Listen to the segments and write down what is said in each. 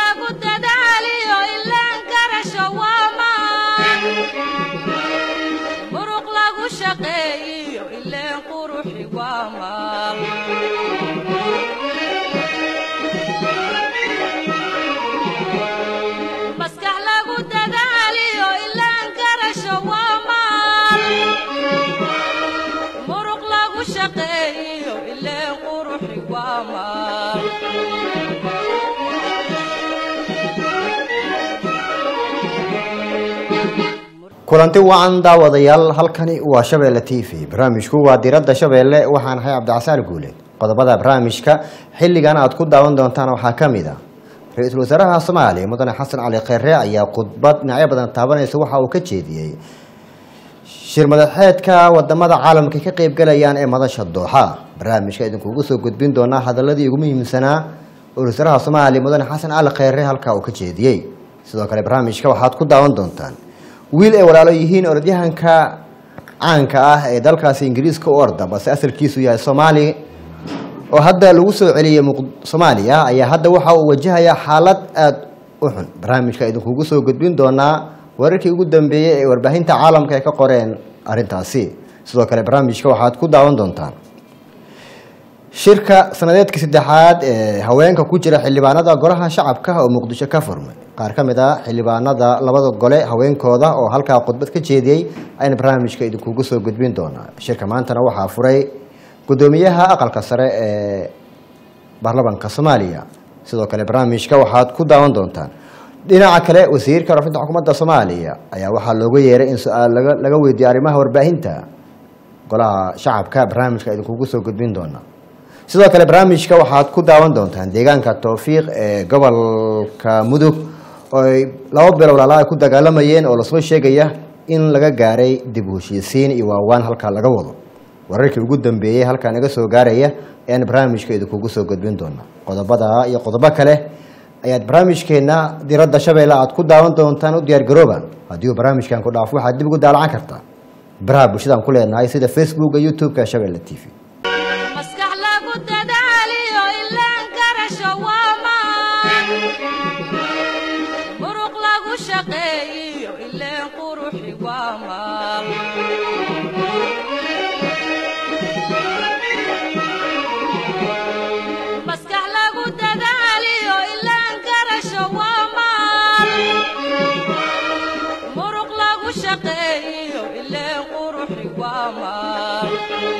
lagu dadaaliyo ilaan garasho waa maan muruq lagu shaqeeyiyo ileen quruxi waa maal maskax lagu dadaaliyo ilaan garasho waa maal muruq lagu shaqeeyiyo ileen quruxi waa maal kulanti wacan daawadayaal halkani waa shabeelle t v barnaamijku waa diradda shabeelle waxaan ahay cabdicasaan guule qodobada barnaamijka xilligan aad ku daawan doontaan waxaa ka mid a ra-iisul wasaaraha soomaaliya mudane xasan cali kheyre ayaa khudbad dhinacyo badan taabanaysa waxa uu ka jeediyey shir madaxeedka wadamada caalamka ka qeybgalayaan ee madasha dooxa barnaamijka idinkuugu soo gudbin doonaa hadaladii ugu muhiimsanaa oo ra-isul wasaaraha soomaaliya mudane xasan cali kheyre halkaa uu ka jeediyey sidoo kale barnaamijka waxaad ku daawan doontaan wiil ay walaalo yihiin orodyahanka caanka ah ee dalkaasi ingiriiska u orda balse asalkiisu yahay soomaali oo hadda lagu soo celiyey soomaaliya ayaa hadda waxa uu wajahayaa xaalad aada u xun barnaamijka idinkuugu soo gudbin doonaa wararkii ugu dambeeyey ee warbaahinta caalamka ay ka qoreen arrintaasi sidoo kale barnaamijka waxaad ku daawan doontaan shirka sanadeedka saddexaad ee haweenka ku jira xildhibaanada golaha shacabka oo muqdisho ka furmay qaar ka mid a xildhibaanada labada gole haweenkooda oo halkaa khudbad ka jeediyey ayna barnaamijka idinkugu soo gudbin doonaa shirka maantana waxaa furay gudoomiyaha aqalka sare ee baarlamanka soomaaliya sidoo kale barnaamijka waxaad ku daawan doontaan dhinaca kale wasiirka warafinta xukuumadda soomaaliya ayaa waxaa looga yeeray in su-aal laga weydiiyo arrimaha warbaahinta golaha shacabka barnaamijka idinkugu soo gudbin doona sidoo kale barnaamijka waxaad ku daawan doontaan deegaanka towfiiq ee gobolka mudug oo ay laba bilo walaala ay ku dagaalamayeen oo lasoo sheegaya in laga gaaray dib u heshiisiin iyo waawaan halkaa laga wado wararkii ugu dambeeyey halkaa naga soo gaaraya ayaan barnaamijka idinkugu soo gudbin doona qodobada iyo qodobo kale ayaad barnaamijkeena diradda shabeelle aad ku daawan doontaan u diyaar garooba haddii uu barnaamijkan ku dhaafo waxaad dib ugu daalacan kartaa baraha bulshadaan ku leenahay sida facebooka youtube-ka shabeelle t v maskax lagu dadaaliyo ilaan garasho waa maan muruq lagu shaqeeyiyo ileen quruxi waa maal maskax lagu dadaaliyo ilaan garasho waa maal muruq lagu shaqeeyiyo ileen quruxi waa maal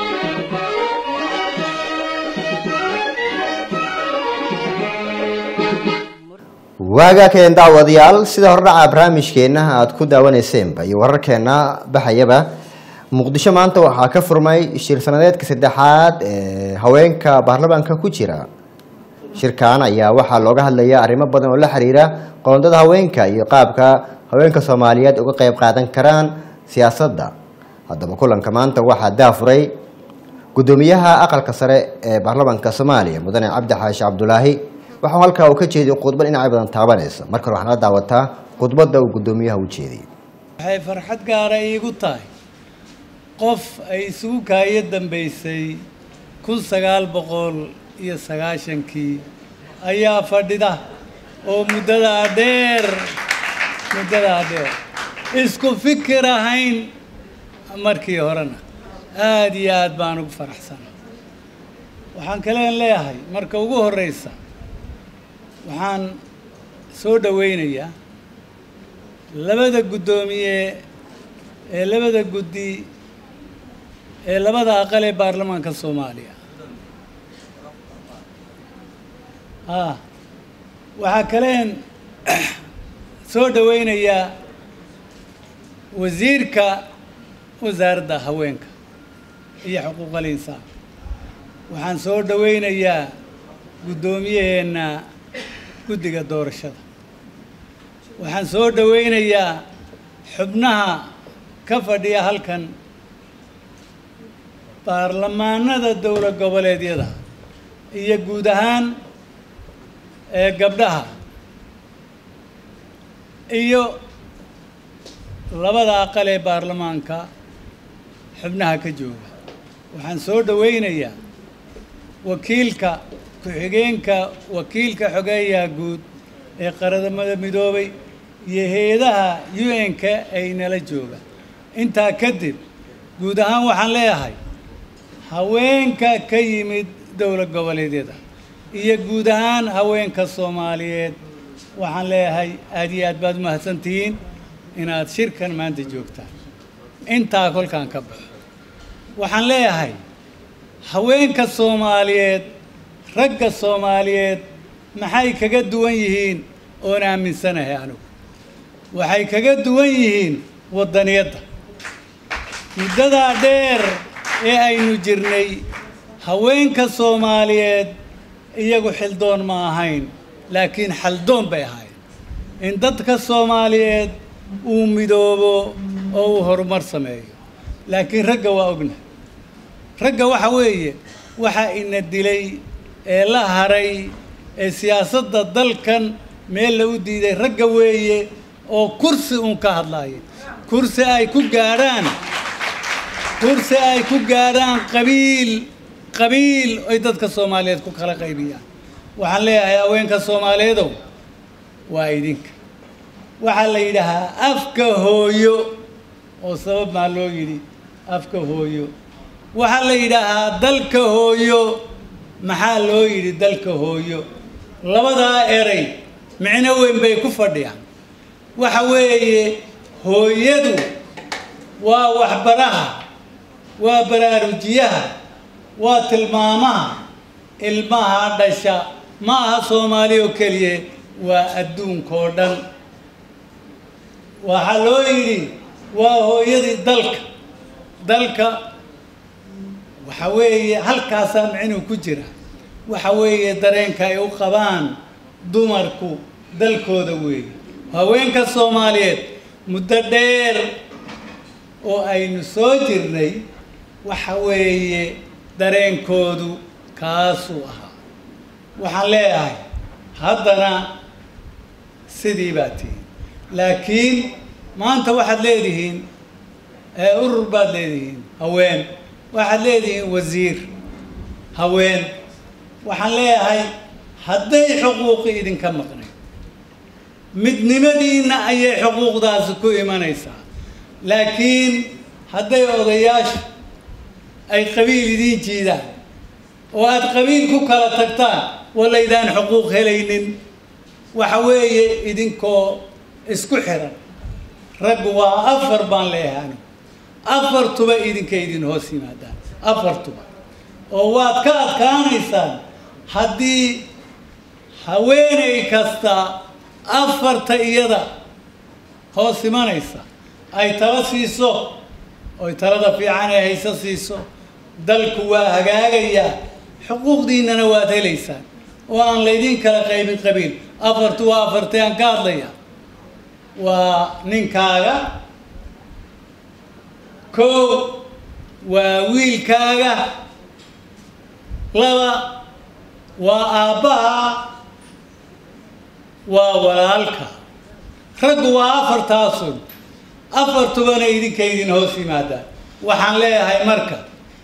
waagaa keen daawadayaal sida hordhaca barnaamijkeenna aad ku daawaneyseenba iyo wararkeena baxayaba muqdisho maanta waxaa ka furmay shir sanadeedka saddexaad ee haweenka baarlamaanka ku jira shirkan ayaa waxaa looga hadlaya arrimo badan oo la xiriira qoondada haweenka iyo qaabka haweenka soomaaliyeed uga qeyb qaadan karaan siyaasadda haddaba kulanka maanta waxaa daafuray gudoomiyaha aqalka sare ee baarlamaanka soomaaliya mudane cabdi xaashi cabdulaahi waxau halkaa uu ka jeediyo khudbad dhinacyo badan taabanaysa marka hore waxaad la daawataa khudbadda uu gudoomiyaha u jeediyey waxay farxad gaara iigu tahay qof ay isugu kaayo dambaysay kun sagaal boqol iyo sagaashankii ayaa fadhida oo muddadaa dheer muddadaa dheer isku fikir ahayn markii horena aada iyo aad baan ugu faraxsana waxaan kaleen leeyahay marka ugu horreysa waxaan soo dhoweynayaa labada guddoomiye ee labada guddi ee labada aqal ee baarlamaanka soomaaliya ah waxaa kaleen soo dhoweynayaa wasiirka wasaaradda haweenka iyo xuquuqal insaan waxaan soo dhoweynayaa guddoomiyaheenna guddiga doorashada waxaan soo dhoweynayaa xubnaha ka fadhiya halkan baarlamaanada dowlad goboleedyada iyo guud ahaan ee gabdhaha iyo labada aqal ee baarlamaanka xubnaha ka jooga waxaan soo dhoweynayaa wakiilka ku-xigeenka wakiilka xogeeyaha guud ee qaradamada midoobay iyo hay-adaha un-ka ay nala jooga intaa kadib guud ahaan waxaan leeyahay haweenka ka yimid dowlad goboleedyada iyo guud ahaan haweenka soomaaliyeed waxaan leeyahay aad iyo aad baad umahadsantihiin inaad shirkan maanta joogtaan intaa kolkaan ka baxo waxaan leeyahay haweenka soomaaliyeed ragga soomaaliyeed maxay kaga duwan yihiin oon aaminsanahay anigu waxay kaga duwan yihiin waddaniyadda muddadaa dheer ee aynu jirnay haweenka soomaaliyeed iyagu xildoon ma ahayn laakiin xaldoon bay ahayd in dadka soomaaliyeed uu midoobo oo uu horumar sameeyo laakiin ragga waa ogna ragga waxa weeye waxa ina dilay ee la haray ee siyaasadda dalkan meel la u diiday ragga weeye oo kursi uun ka hadlaaya kursi ay ku gaadhaan kursi ay ku gaadhaan qabiil qabiil ay dadka soomaaliyeed ku kala qaybiyaan waxaan leeyahay haweenka soomaaliyeedow waa idinka waxaa la yidhaahaa afka hooyo oo sabab maa loo yidhi afka hooyo waxaa la yidhaahaa dalka hooyo maxaa loo yidhi dalka hooyo labadaa eray micno weyn bay ku fadhiyaan waxa weeye hooyadu waa waxbaraha waa baraarujiyaha waa tilmaamaha ilmaha dhasha ma aha soomaali oo keliya waa adduunkao dhan waxaa loo yidhi waa hooyadii dalka dalka waxa weeye halkaasaa micnuu ku jira waxa weeye dareenka ay u qabaan dumarku dalkooda weeye haweenka soomaaliyeed muddo dheer oo aynu soo jirnay waxa weeye dareenkoodu kaasuu ahaa waxaan leeyahay haddana sidii baa tihiin laakiin maanta waxaad leedihiin urur baad leedihiin haween waxaad leedihiin wasiir haween waxaan leeyahay hadday xuquuqi idinka maqnayd midnimadiinna ayay xuquuqdaasi ku imanaysaa laakiin hadday odayaasha ay qabiil idiin jiidaan oo aad qabiil ku kala tagtaan walaydaan xuquuq helaynin waxa weeye idinkoo isku xiran raggu waa afar baan leeyahay anigu afartuba idinka idin hoos yimaadaan afartuba oo waad ka adkaanaysaan haddii haweenay kasta afarta iyada hoos imanaysa ay tala siiso oy talada fiican ee hayso siiso dalku waa hagaagayaa xuquuqdiinnana waad helaysaan oo aan laydin kala qaybin qabiil afartu waa afartee aan ka hadlaya waa ninkaaga kow waa wiilkaaga laba waa aabbaha waa walaalka raggu waa afartaasun afartubana idinka idin hoos yimaadaan waxaan leeyahay marka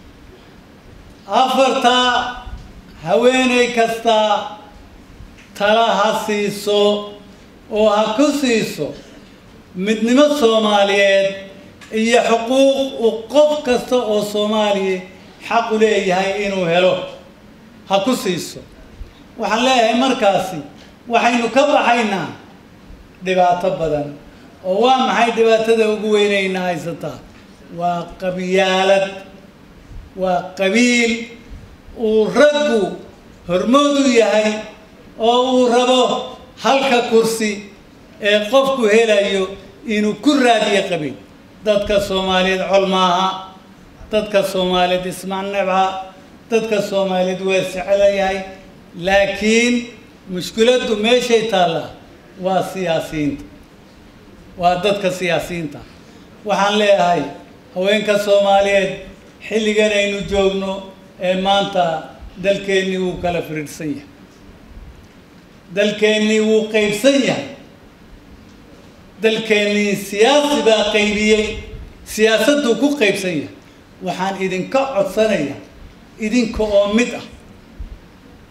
afartaa haweenay kastaa tala ha siiso oo ha ku siiso midnimo soomaaliyeed iyo xuquuq uu qof kasta oo soomaaliya xaq u leeyahay inuu helo ha ku siiso waxaan leeyahay markaasi waxaynu ka baxaynaa dhibaato badan oo waa maxay dhibaatada ugu weynayna haysataa waa qabyaalad waa qabiil uu raggu hormood u yahay oo uu rabo halka kursi ee qofku helayo inuu ku raadiyo qabiil dadka soomaaliyeed col maaha dadka soomaaliyeed ismacnebha dadka soomaaliyeed waa secelayahay laakiin mushkiladdu meeshay taallaa waa siyaasiyiinta waa dadka siyaasiyiinta waxaan leeyahay haweenka soomaaliyeed xilligan aynu joogno ee maanta dalkeennii wuu kala firidhsan yahay dalkeennii wuu qaybsan yahay dalkeennii siyaasi baa qaybiyey siyaasadduu ku qaybsan yahay waxaan idinka codsanayaa idinka oo mid ah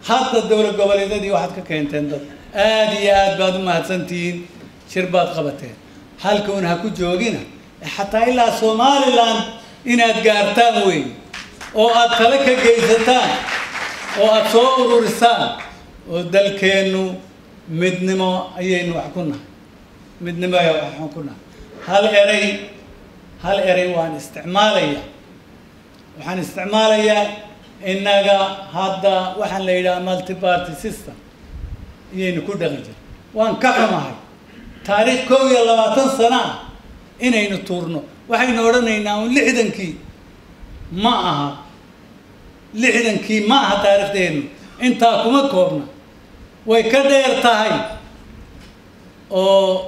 hadda dowlad goboleedyadii waxaad ka keenteen dad aada iyo aad baad u mahadsantihiin shir baad qabateen halkuun ha ku joogina xataa ilaa somaliland inaad gaartaan wey oo aad tale ka geysataan oo aada soo ururisaan oo dalkeennu midnimo ayaynu wax ku nahay midnimo ayaa wax ku nahay hal eray hal eray waan isticmaalayaa waxaan isticmaalayaa innaga hadda waxaan la yidhaha multiparty system ayaynu ku dhaqan jira waan ka xumahay taariikh kow iyo labaatan sano ah inaynu tuurno waxaynu odhanaynaa un lixdankii ma aha lixdankii ma aha taariikhdeennu intaa kuma koobna way ka dheer tahay oo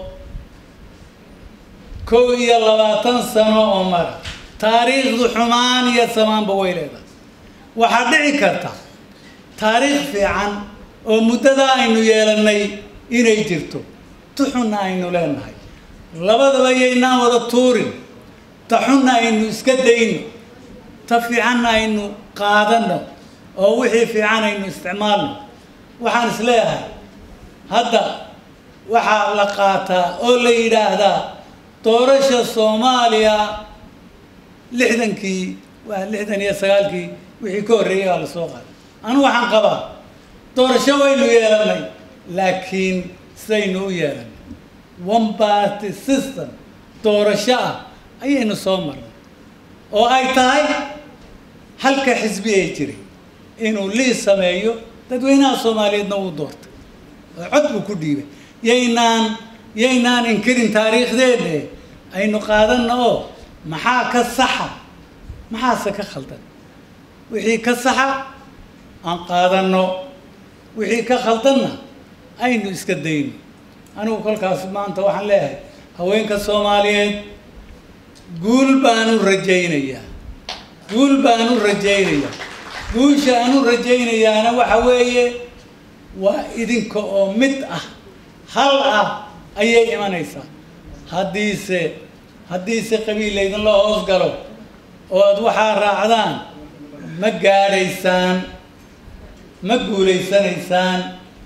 kow iyo labaatan sano oo mara taariikhdu xumaan iyo samaanba way leedahay waxaa dhici karta taariikh fiican oo muddadaa aynu yeelannay inay jirto tuxunna aynu leenahay labadaba yaynaan wada tuurin ta xunna aynu iska dayno ta fiicanna aynu qaadanno oo wixii fiican aynu isticmaalno waxaan is leeyahay hadda waxaa la qaataa oo la yidhaahdaa doorasha soomaaliya lixdankii waa lixdan iyo sagaalkii wixii ka horreeyay waa la soo qaaday anu waxaan qabaa doorasho waynu yeelannay laakiin sidaynu u yeelannay one party system doorasho ah ayaynu soo marnay oo ay tahay halka xisbi ay jiray inuu liis sameeyo dadweynaha soomaaliyeedna uu doortay oo cod buu ku dhiibay yaynaan yaynaan inkirin taariikhdeenne aynu qaadanna oo maxaa ka saxa maxaase ka khaldan wixii ka saxa aan qaadanno wixii ka khaldanna aynu iska dayno anigu kolkaas maanta waxaan leeyahay haweenka soomaaliyeed guul baanu rajaynayaa guul baanu rajaynayaa guusha aanu rajaynayaana waxa weeye waa idinka oo mid ah hal ah ayay imanaysaa haddiise haddiise qabiil laydinla hoos galo oo aada waxaa raacdaan ma gaadhaysaan ma guulaysanaysaan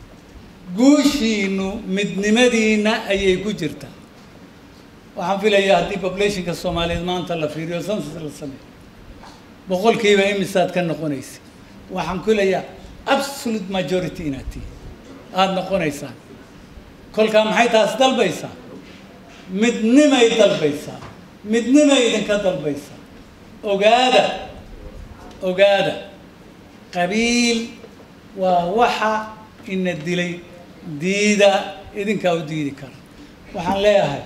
guushiinu midnimadiina ayay ku jirtaa waxaan filayaa haddii populationka soomaaliyeed maanta la fiiriyo census la sameeyo boqolkiiba imisaad ka noqonaysa waxaan filayaa absolute majority inaad tihi aada noqonaysaan kolkaa maxay taas dalbaysaa midnimay dalbaysaa midnimay idinka dalbaysaa ogaada ogaada qabiil waa waxa ina dilay diida idinkaa u diidi kara waxaan leeyahay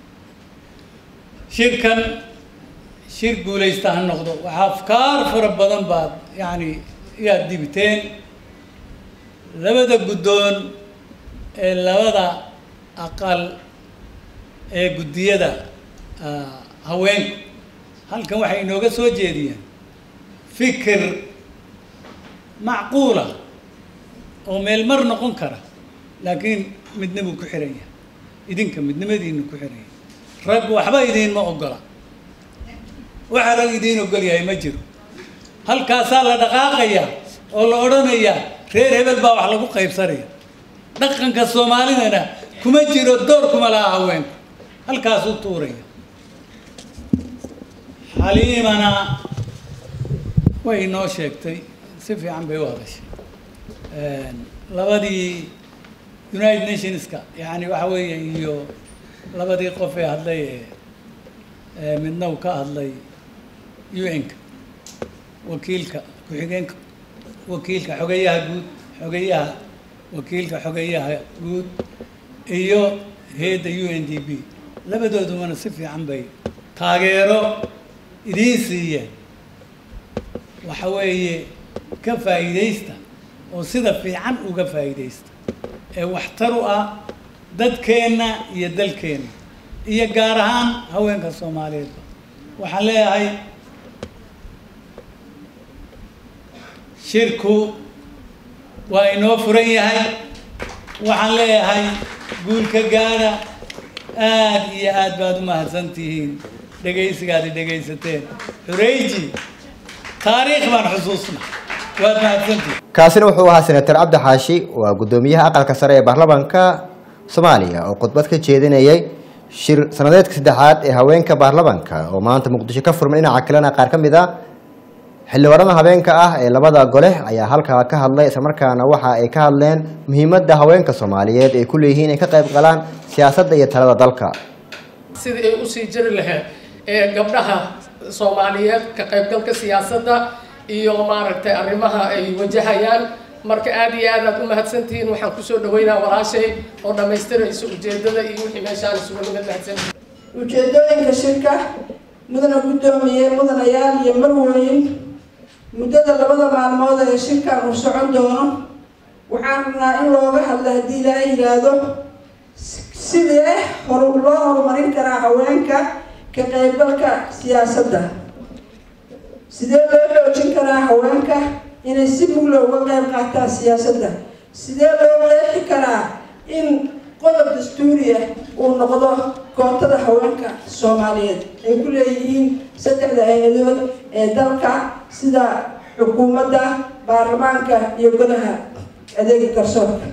shirkan shir guulaysta ha noqdo waxaa afkaar fara badan baad yacni yaad dibiteen labada guddoon ee labada aqal ee guddiyada haweenku halkan waxay inooga soo jeediyeen fikir macquula oo meel mar noqon kara laakiin midnimuu ku xiran yahay idinka midnimadiinu ku xiran yahay rag waxba idiinma ogola waxa rag idiin ogol yahay ma jiro halkaasaa la dhaqaaqayaa oo la odhanayaa reer hebel baa wax lagu qaybsanaya dhaqanka soomaalidana kuma jiro door kuma laha haweenku halkaasuu tuuraya xaliimana way inoo sheegtay si fiican bay u hadashay labadii united nationska yani waxa weeye iyo labadii qof ee hadlay ee midna uu ka hadlay un-ka wakiilka ku-xigeenka wakiilka xogeyaha guud xogeyaha wakiilka xogeyaha guud iyo heedda u n d b labadoodumana si fiican bay taageero idiin siiyeen waxa weeye ka faa'iidaysta oo sida fiican uga faa'iidaysta ee waxtar u ah dadkeenna iyo dalkeenna iyo gaar ahaan haweenka soomaaliyeedba waxaan leeyahay shirku waa inoo furan yahay waxaan leeyahay guulka gaadha aada iyo aad baad u mahadsan tihiin dhegaysigaadi dhegaysateen xurayji taariikh baan xusuusna waad mahadsantihi kaasina wuxuu ahaa senator cabdi xaashi waa guddoomiyaha aqalka sare ee baarlamaanka soomaaliya oo khudbad ka jeedinayay shir sanadeedka saddexaad ee haweenka baarlamaanka oo maanta muqdisho ka furmay dhinaca kalena qaar ka mid a xildhibaanada habeenka ah ee labada gole ayaa halkaa ka hadlay islamarkaana waxa ay ka hadleen muhiimadda haweenka soomaaliyeed ay ku leeyihiin inay ka qayb galaan siyaasadda iyo talada dalka sidii ay usii jiri lahayd ee gabdhaha soomaaliyeed ka qaybgalka siyaasadda iyo maaragtay arrimaha ay wajahayaan marka aad iyo aad aad u mahadsantihiin waxaan kusoo dhaweynaa walaashay oo dhammaystiraysa ujeedada iyo wixii meeshaan isugu nimid mahadsantihiin ujeedooyinka shirka mudana guddoomiye mudanayaal iyo marweyn muddada labada maalmood ee shirkan uu socon doono waxaan rabnaa in looga hadla haddii ilaahay yidhaahdo sidee horu loo horumarin karaa haweenka ka qaybgalka siyaasadda sidee loo xoojin karaa haweenka inay si mugla uga qayb qaataan siyaasadda sidee loo qeexi karaa in qodob dastuuriya uu noqdo kootada haweenka soomaaliyeed ay ku leeyihiin saddexda hay-adood ee dalka sida xukuumadda baarlamaanka iyo golaha adeega garsoorka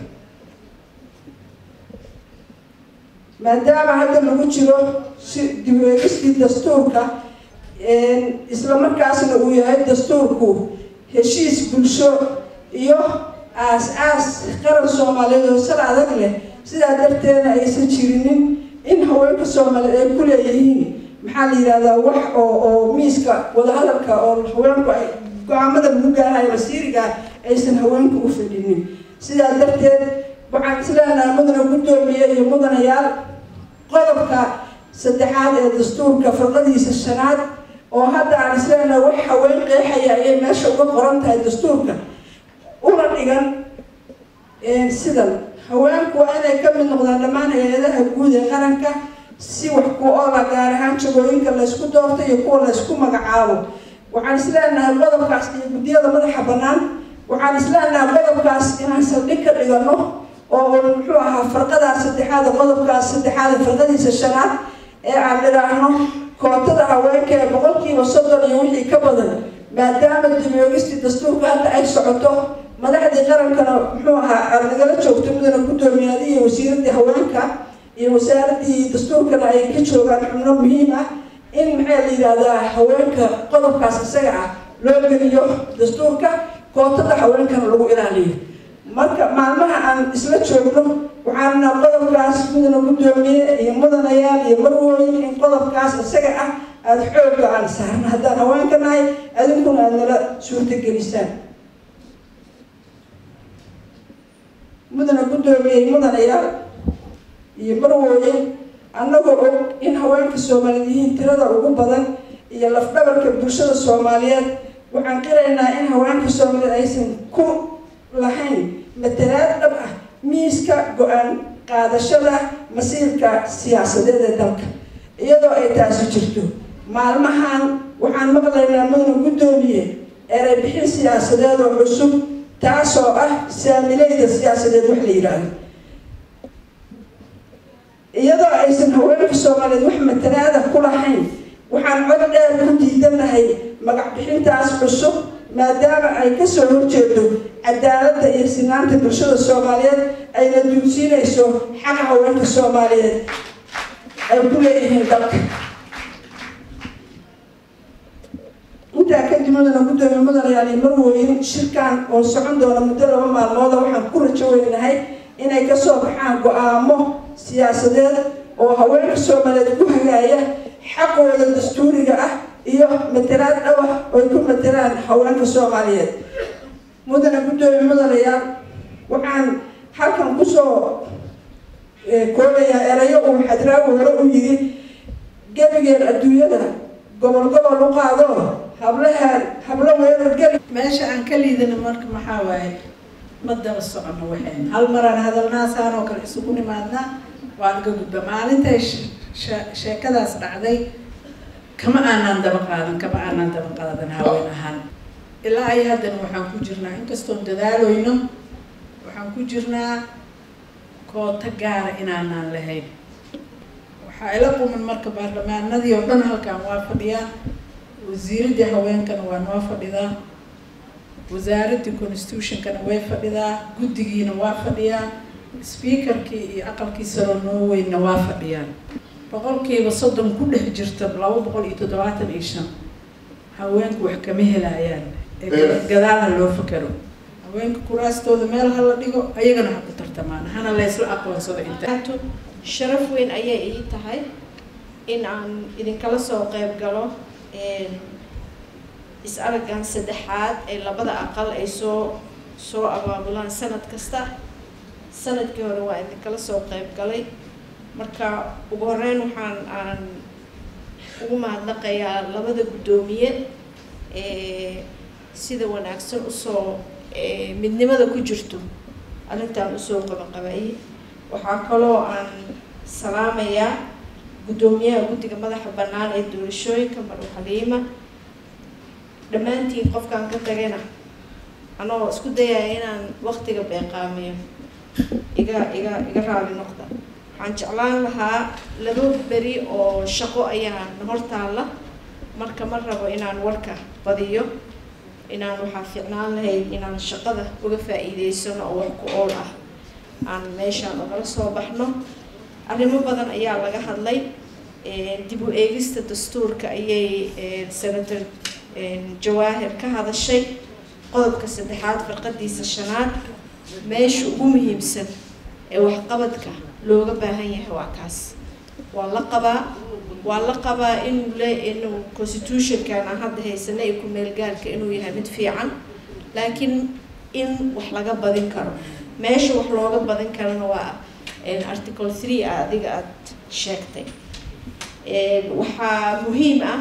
maadaama hadda lagu jiro si dib-u-eegistii dastuurka isla markaasna uu yahay dastuurku heshiis bulsho iyo aas-aas qaran soomaaliyeed oo sal adag leh sidaa darteedna aysan jirinin in haweenka soomaaliyeed ay ku leeyihiin maxaa la yidhahdaa wax oo oo miiska wadahadalka oo haweenku ay go-aamada lagu gaarayo masiiriga aysan haweenku u fadhinin sidaa darteed waxaan isleenahay mudana guddoomiye iyo mudanayaal qodobka saddexaad ee dastuurka farqadiisa shanaad oo hadda aan isleenahay wax haween qeexaya ayay meesha uga qoran tahay dastuurka una dhigan sidan haweenku waa inay ka mid noqdaan dhammaan hay-adaha guud ee qaranka si wax ku oola gaar ahaan jagooyinka laysku doorto iyo kuwa laysku magacaabo waxaan isleenahay qodobkaas iyo guddiyada madaxa bannaan waxaan isleenahay qodobkaas inaan saldhig ka dhigano oo muxuu ahaa farqadaas saddexaada qodobkaas saddexaada farqadiisa shanaad ee aan dhiraahno kootada haweenka ee boqolkiiba soddon iyo wixii ka badan maadaama dib-u-eegistii dastuurka hadda ay socoto madaxdii qarankana muxuu ahaa aada nagala joogto mudana guddoomiyaadii iyo wasiiradii haweenka iyo wasaaradii dastuurkana ay ka joogaan xubno muhiim ah in maxaa la yidhahdaa haweenka qodobkaas isaga ah loo geliyo dastuurka kootada haweenkana lagu ilaaliyo marka maalmaha aan isla joogno waxaanna qodobkaas mudana guddoomiye iyo mudanayaal iyo marwooyin in qodobkaas isaga ah aada xoogga aan saarno haddaan haweenka nahay adinkuna aada nala suurtagelisaan mudana guddoomiye mudanayaal iyo marwooyin annagoo og in haweenka soomaaliyeed yihiin tirada ugu badan iyo lafdhabarka bulshada soomaaliyeed waxaan qiraynaa in haweenka soomaaliyeed aysan ku lahayn matalaad dhab ah miiska go-aan qaadashada masiirka siyaasadeed ee dalka iyadoo ay taasi jirto maalmahan waxaan maqlaynaa mudana guddoomiye eray bixin siyaasadeed oo cusub taasoo ah saamileyda siyaasadeed wax la yidhaahdo iyadoo aysan haweenka soomaaliyeed wax matalaada ku lahayn waxaan cod dheer ku diidanahay magac bixintaas cusub maadaama ay kasoo horjeedo cadaaladda iyo sinaanta bulshada soomaaliyeed ayna duulsiinayso xaqa haweenka soomaaliyeed ay ku leeyihiin dalka intaa kadib mudana guddoomiye mudanayaal iyo marweyn shirkan oo socon doona muddo laba maalmooda waxaan ku rajo weynahay inay kasoo baxaan go-aamo siyaasadeed oo haweenka soomaaliyeed ku hagaaya xaqooda dastuuriga ah iyo matalaad dhawah oo ay ku matalaan haweenka soomaaliyeed mudana guddoomiye mudanayaal waxaan halkan kusoo koobayaa erayo uu xadraawi hore u yiri gebigeen adduunyada gobol gobol u qaado hablahaan hablo weerar geli meesha aan ka liidana marka maxaa waaye ma daba socono waxayn hal maraan hadalnaasaan oo kale isugu nimaadnaa waan ka gudba maalintay sheekadaas dhacday kama aanaan daba qaadan kama aanaan daba qaadan haween ahaan ilaa ay haddana waxaan ku jirnaa inkastoon dadaalooyno waxaan ku jirnaa koota gaara inaanaan lahayn waxaa ila quman marka baarlamaanadii oo dhan halkan waa fadhiyaan wasiiradii haweenkana waa noo fadhidaa wasaaraddii constitutionkana way fadhidaa guddigiina waa fadhiyaa speakerkii iyo aqalkii saro norwayna waa fadhiyaan boqolkiiba soddon ku dhex jirta laba boqol iyo toddobaatan iyo shan haweenku wax kama helayaan ee gada- gadaal ha loo fakero haweenka kuraastooda meel ha la dhigo ayagana ha ku tartamaan hana laysla aqoonsado inta Ato, sharaf weyn ayay ii tahay in aan idinkala soo qayb galo een, is-araggan saddexaad ee labada aqal ay soo soo abaabulaan sanad kasta sanadkii hore waa idinkala soo qayb galay marka ugu horeyn waxaan aan ugu mahadnaqayaa labada guddoomiye ee sida wanaagsan usoo ee, midnimada ku jirto arrintan usoo qabaqabayay waxaa kaloo aan salaamayaa guddoomiyaha guddiga madaxa bannaan ee doorashooyinka marwe xaliima dhammaantiin qofkaan ka tagayna anoo isku dayaya inaan waqtiga beeqaamiyo iga iga iga raali noqda waxaan jeclaan lahaa laba beri oo shaqo ayaa na hortaalla marka ma rabo inaan warka badiyo inaan waxaa fiicnaan lahayd inaan shaqada uga faa'iideysano oo wax ku ool ah aan meeshaan ogala soo baxno arrimo badan ayaa laga hadlay Ee, dib u eegista dastuurka ayay ee, senator ee, jawaahir ka hadashay qodobka saddexaad firqadiisa shanaad meesha ugu muhiimsan ee waxqabadka looga baahan yahay waa kaas waa la qabaa waa la qabaa inuu le inuu constitutionkan aan hadda haysana ee ku-meelgaarka inuu yahay mid fiican laakiin in wax laga badin karo meesha wax looga badin karana waa een, article three ah adiga aada sheegtay Een, waxaa muhiim ah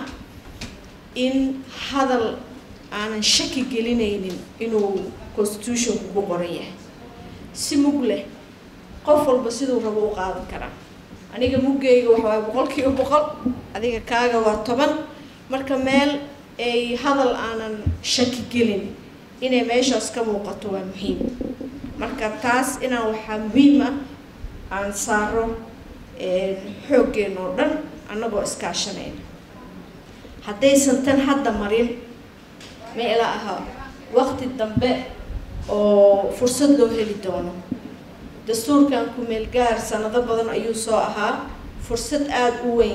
in hadal aanan shaki gelinaynin inuu constitutionku ku qoran yahay si mug leh qof walba siduu rabo u qaadan karaa aniga muggeyga waxa waaye boqolkiiba boqol adiga kaaga waa toban marka meel ay hadal aanan shaki gelin inay meeshaas ka muuqato waa muhiim marka taas inaan waxaa muhiim ah aan saaro een, xooggeena oo dhan annagoo iskaashanayna haddaysan tan hadda marin ma ila aha waqti dambe oo fursad loo heli doono dastuurkan ku-meel gaar sanado badan ayuu soo ahaa fursad aada u weyn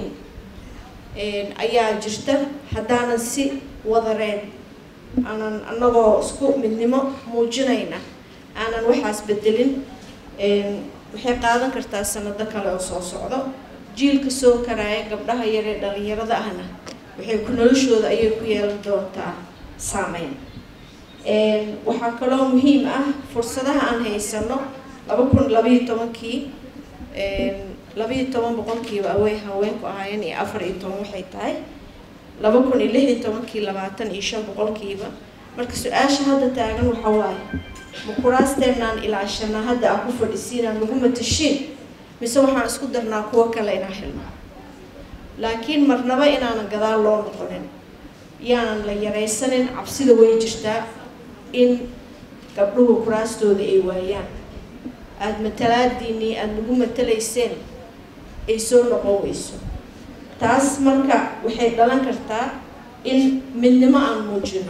een, ayaa jirta haddaanan si wadareed aanan annagoo isku midnimo muujinayna aanan waxaas bedelin een, waxay qaadan kartaa sanado kale oo soo socdo jiilka soo karaaya gabdhaha yaree dhalinyarada ahna waxay ku noloshooda ayay ku yeelan doontaa saameyn Een, waxaa kaloo muhiim ah fursadaha aan haysano laba kun labayo tobankii labayo toban boqolkiiba awey haweenku ahaayeen iyo afar iyo toban waxay tahay laba kun iyo lix iyo tobankii labaatan iyo shan boqolkiiba marka su-aasha hadda taagan waxa waaye ma kuraasteenaan ilaashanaa hadda aan ku fadhisiinaan lagu matashiin mise waxaan isku darnaa kuwo kale inaan helno laakiin marnaba inaanan gadaal loo noqonin yaanan la yaraysanin cabsida way jirtaa in gabdhuhu kuraastooda ay waayaan aada matalaadiinii aada nagu matalayseen ay soo noqon weyso taas marka waxay dhalan kartaa in midnimo aan muujino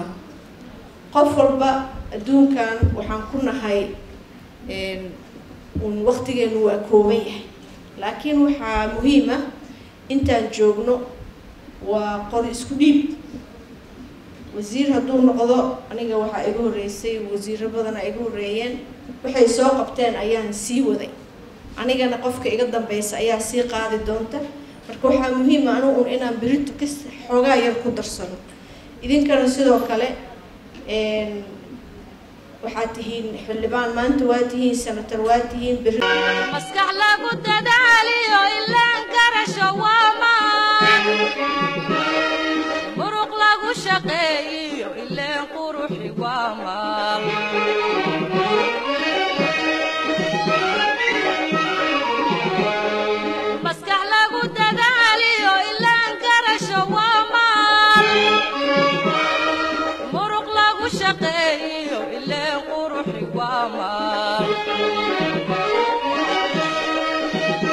qof walba adduunkan waxaan ku nahay uun waqtigeenu waa kooban yahay laakiin waxaa muhiim ah intaan joogno waa qori isku dhiib wasiir hadduu noqdo aniga waxaa iga horreysay wasiiro badana iga horreeyeen waxay soo qabteen ayaan sii waday anigana qofka iga dambeysa ayaa sii qaadi doonta marka waxaa muhiima anigu un inaan berito ka xoogaa yar ku darsano idinkana sidoo kale waxaad tihiin xildhibaan maanta waa tihiin senator waa tihiin beri maskax lagu dadaaliyo ilaan garasho waa maan muruq lagu shaqeeyiyo ileen quruxi waa maal maskax lagu dadaaliyo ilaan garasho waa maal muruq lagu shaqeeyiyo ileen quruxi waa maal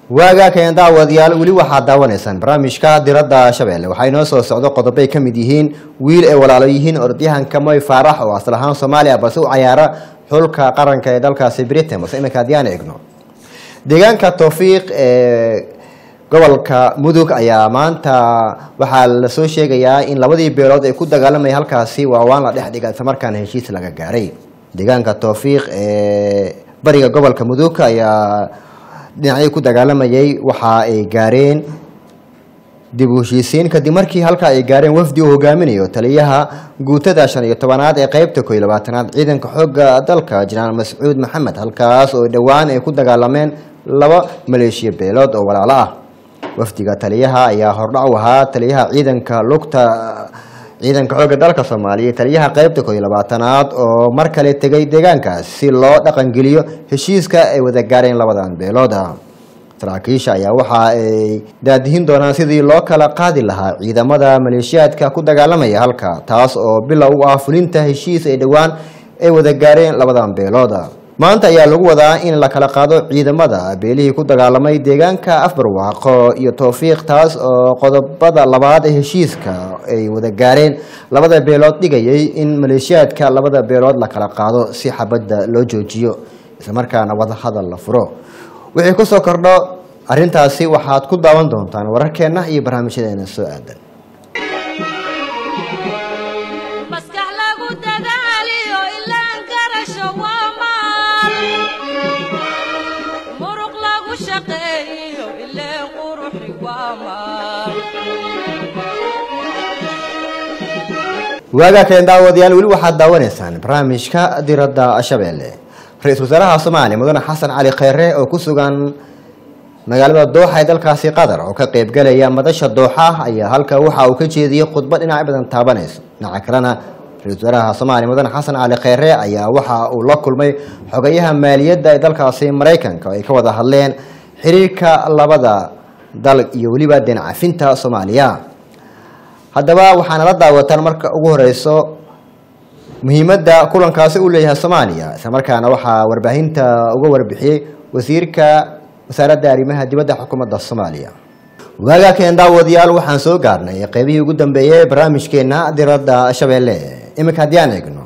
waagaa keen daawadayaal weli waxaad daawanaysaan barnaamijka diradda shabeelle waxaa inoo soo socdo qodobay ka mid yihiin wiil ay walaalo yihiin orodyahanka moy faarax oo asal ahaan soomaaliya balse u cayaara xulka qaranka ee dalkaasi britain balse iminka haddii aan eegno deegaanka towfiiq ee gobolka mudug ayaa maanta waxaa lasoo sheegayaa in labadii beelood ay ku dagaalamayay halkaasi waawaan la dhex dhiga islamarkaana heshiis laga gaaray deegaanka towfiiq ee bariga gobolka mudug ayaa dhinacyo ku dagaalamayay waxa ay gaareen dib u heshiisiin kadib markii halka ay gaareen wafdi uu hogaaminayo taliyaha guutada shan iyo tobanaad ee qeybta koo iyo labaatanaad ciidanka xooga dalka jenaraal mascuud maxamed halkaas oo dhowaan ay ku dagaalameen laba maleeshiya beelood oo walaalo ah wafdiga taliyaha ayaa hordhac u ahaa taliyaha ciidanka lugta ciidanka xooga dalka soomaaliya taliyaha qeybta koo iyo labaatanaad oo mar kale tegay deegaankaas si loo dhaqangeliyo heshiiska ay wada gaareen labadan beelood ah saraakiisha ayaa waxa ay daadihin doonaan sidii loo kala qaadi lahaa ciidamada maleeshiyaadka ku dagaalamaya halka taas oo bilow u ah fulinta heshiis ay dhowaan ay wada gaareen labadan beelood maanta ayaa lagu wadaa in la kala qaado ciidamada beelihii ku dagaalamay deegaanka afbarwaaqo iyo towfiiq taas oo qodobada labaad ee heshiiska ay wada gaareen labada beelood dhigayay in maleeshiyaadka labada beelood la kala qaado si xabadda loo joojiyo islamarkaana wada hadal la furo wixii kusoo kordho arrintaasi waxaad ku daawan doontaan wararkeenna iyo barnaamijyadeena soo aadan maskax lagu dadaaliyo ilaan garasho waa maal muruq lagu shaqeeyo ileen quruxi waa maal waagaa keen daawadayaal weli waxaad daawanaysaan barnaamijka diradda shabeelle ra-iisul wasaaraha soomaaliya mudane xasan cali kheyre oo ku sugan magaalada dooxa ee dalkaasi qatar oo ka qeybgalaya madasha dooxa ayaa halka waxa uu ka jeediyey khudbad dhinacyo badan taabanayso dhinaca kalena ra-isul wasaaraha soomaaliya mudane xasan cali kheyre ayaa waxa uu la kulmay xogayaha maaliyadda ee dalkaasi maraykanka oo ay ka wada hadleen xiriirka labada dal iyo weliba deencafinta soomaaliya haddaba waxaana la daawataan marka ugu horeyso muhiimadda kulankaasi uu leeyahay soomaaliya isla markaana waxaa warbaahinta uga warbixiyey wasiirka wasaaradda arrimaha dibadda xukuumadda soomaaliya waagaa keen daawadayaal waxaan soo gaarnay qeybihii ugu dambeeyey barnaamijkeena diradda shabeelle iminka haddii aan eegno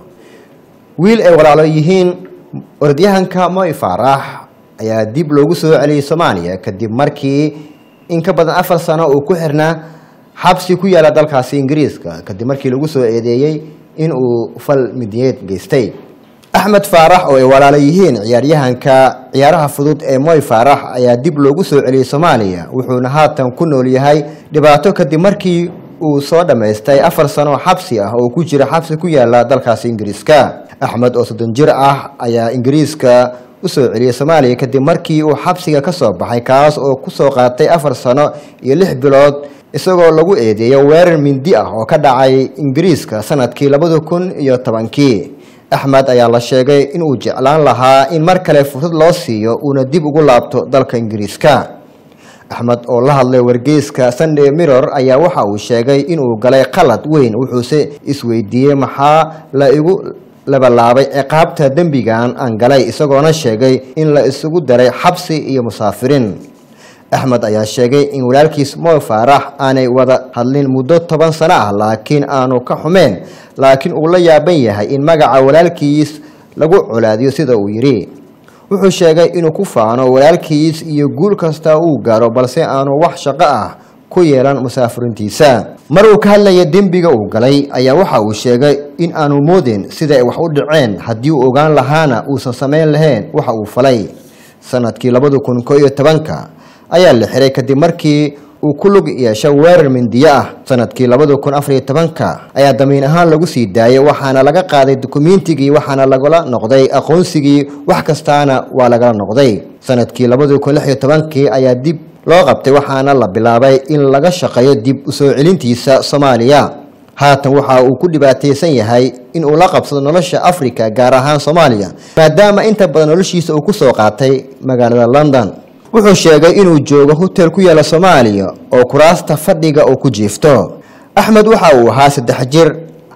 wiil ay walaalo yihiin orodyahanka moy faarax ayaa dib loogu soo celiyey soomaaliya kadib markii in ka badan afar sano uu ku xirnaa xabsi ku yaala dalkaasi ingiriiska kadib markii lagu soo eedeeyey in uu fal midiyeed geystay axmed faarax oo ay walaalo yihiin ciyaaryahanka ciyaaraha fudud ee moy faarax ayaa dib loogu soo celiyey soomaaliya wuxuuna haatan ku nool yahay dhibaato kadib markii uu soo dhammaystay afar sano xabsi ah oo ku jira xabsi ku yaala dalkaasi ingiriiska axmed oo soddon jir ah ayaa ingiriiska usoo celiyey soomaaliya kadib markii uu xabsiga ka soo baxay kaas oo kusoo qaatay afar sano iyo lix bilood isagoo lagu eedeeyo weerar mindi ah oo ka dhacay ingiriiska sanadkii labada kun iyo tobankii axmed ayaa la sheegay inuu jeclaan lahaa in mar kale fursad loo siiyo uuna dib ugu laabto dalka ingiriiska axmed oo la hadlay wargeyska sunday mirror ayaa waxa uu sheegay inuu galay qalad weyn wuxuuse isweydiiyey maxaa la igu labalaabay ciqaabta dembigan aan galay isagoona sheegay in la isugu daray xabsi iyo musaafiriin axmed ayaa sheegay in walaalkiis moy faarax aanay wada hadlin muddo toban sano ah laakiin aanu ka xumeen laakiin uu la yaaban yahay in magaca walaalkiis lagu colaadiyo sida uu yidhi wuxuu sheegay inuu ku faano walaalkiis iyo guul kasta uu gaaro balse aanu wax shaqo ah ku yeelan musaafiriintiisa mar uu ka hadlaya dembiga uu galay ayaa waxa uu sheegay in aanu moodin sida ay wax u dhaceen haddii uu ogaan lahaana uusan samayn lahayn waxa uu falay sanadkii labada kun ko iyo tobanka ayaa la xiray kadib markii uu ku lug yeesho weerar mindiyo ah sanadkii labada kun afariyo tobanka ayaa damiin ahaan lagu sii daayay waxaana laga qaaday dukumeentigii waxaana lagala noqday aqoonsigii wax kastaana waa lagala noqday sanadkii labada kun lix iyo tobankii ayaa dib loo qabtay waxaana la bilaabay in laga shaqeeyo dib usoo celintiisa soomaaliya haatan waxa uu ku dhibaataysan yahay in uu la qabsado nolosha africa gaar ahaan soomaaliya maadaama inta badan noloshiisa uu kusoo qaatay magaalada london wuxuu sheegay inuu joogo hotel ku yaala soomaaliya oo kuraasta fadhiga uu ku jiifto axmed waxa uu ahaa saddex jir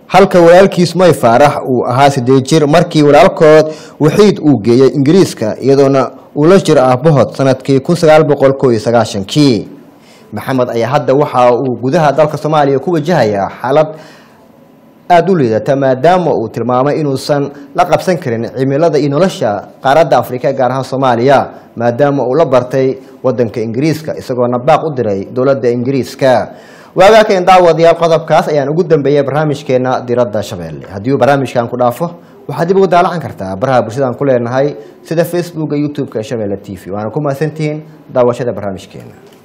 halka walaalkiis may faarax uu ahaa sideed jir markii walaalkood waxiid uu geeyey ingiriiska iyadoona uu la jiro aabahood sanadkii kun sagaal boqol koo iyo sagaashankii maxamed ayaa hadda waxa uu gudaha dalka soomaaliya ku wajahayaa xaalad aada u liidata maadaama uu tilmaamay inuusan la qabsan karin cimilada iyo nolosha qaaradda afrika gaar ahaan soomaaliya maadaama uu la bartay wadanka ingiriiska isagoona baaq u diray dowladda ingiriiska waagaakan daawadayaal qodobkaas ayaan ugu dambeeyay barnaamijkeena diradda shabeelle haddii uu barnaamijkan ku dhaafo waxaad dib ugu daalacan kartaa baraha bulshadaan ku leenahay sida facebooka youtube-ka shabeelle t v waana ku mahadsantihiin daawashada barnaamijkeena